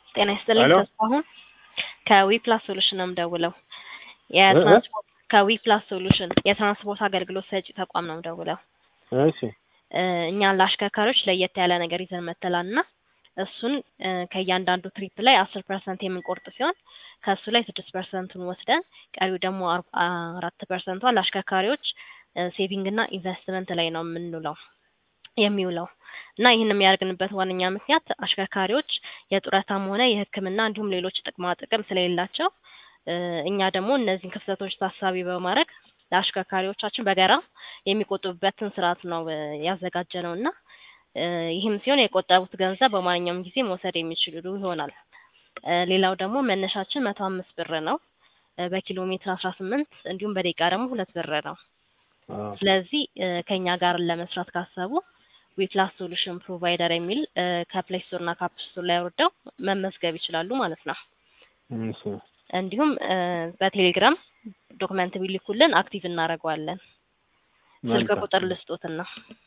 ጤና ይስጥልኝ ሄሎ ተስፋሁን ከዊፕላስ ሶሉሽን ነው የምደውለው። የትራንስፖርት ከዊፕላስ ሶሉሽን የትራንስፖርት አገልግሎት ሰጪ ተቋም ነው የምደውለው። እሺ እ እኛ ለአሽከርካሪዎች ለየት ያለ ነገር ይዘን መጥተናል እና እሱን እ ከእያንዳንዱ ትሪፕ ላይ አስር ፐርሰንት የምንቆርጥ ሲሆን ከእሱ ላይ ስድስት ፐርሰንቱን ወስደን ቀሪው ደግሞ አር- አራት ፐርሰንቷን ለአሽከርካሪዎች ሴቪንግ እና ኢንቨስትመንት ላይ ነው የምንውለው የሚውለው እና ይህን የሚያደርግንበት ዋነኛ ምክንያት አሽከርካሪዎች የጡረታም ሆነ የሕክምና እንዲሁም ሌሎች ጥቅማ ጥቅም ስለሌላቸው እ እኛ ደግሞ እነዚህን ክፍተቶች ታሳቢ በማድረግ ለአሽከርካሪዎቻችን በጋራ የሚቆጥቡበትን ስርዓት ነው እ ያዘጋጀነው እና እ ይህም ሲሆን የቆጠቡት ገንዘብ በማንኛውም ጊዜ መውሰድ የሚችሉ ይሆናል። እ ሌላው ደግሞ መነሻችን መቶ አምስት ብር ነው። እ በኪሎ ሜትር አስራ ስምንት እንዲሁም በደቂቃ ደግሞ ሁለት ብር ነው። አዎ ስለዚህ እ ከእኛ ጋር ለመስራት ካሰቡ ዊፕላስ ሶሉሽን ፕሮቫይደር የሚል እ ከፕሌይ ስቶር እና ከአፕ ስቶር ላይ አውርደው መመዝገብ ይችላሉ ማለት ነው። እሺ እንዲሁም እ በቴሌግራም ዶክመንት ቢልኩልን አክቲቭ እናደርገዋለን። ስልክ መልካም ቁጥር ልስጦትና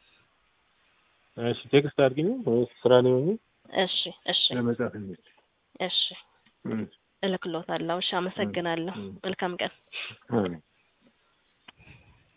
እሺ ቴክስት አድርጊኝ ወይስ ስራ ላይ ሆኜ እሺ እሺ ለመጻፍ እንዴት እሺ እልክሎታለሁ። እሺ አመሰግናለሁ። መልካም ቀን። አሜን